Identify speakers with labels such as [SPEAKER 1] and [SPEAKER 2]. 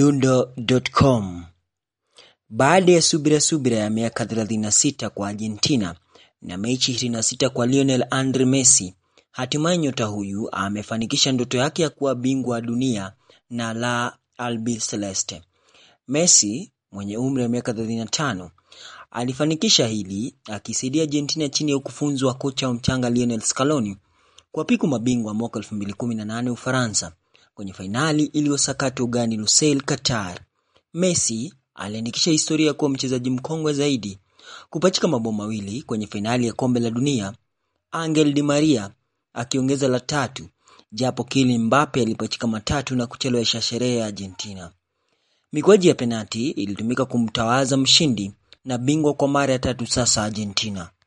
[SPEAKER 1] Mdundo.com Baada ya subira subira ya miaka 36 kwa Argentina na mechi 26 kwa Lionel Andre Messi, hatimaye nyota huyu amefanikisha ndoto yake ya kuwa bingwa wa dunia na la Albiceleste. Messi mwenye umri wa miaka 35 alifanikisha hili akisaidia Argentina chini ya ukufunzi wa kocha wa mchanga Lionel Scaloni kuwapiku mabingwa mwaka 2018 Ufaransa kwenye fainali iliyosakatwa ugani Lusail, Qatar. Messi aliandikisha historia ya kuwa mchezaji mkongwe zaidi kupachika mabao mawili kwenye fainali ya kombe la dunia, Angel Di Maria akiongeza la tatu, japo Kylian Mbappe alipachika matatu na kuchelewesha sherehe ya Argentina. Mikwaju ya penati ilitumika kumtawaza mshindi na bingwa kwa mara ya tatu sasa Argentina.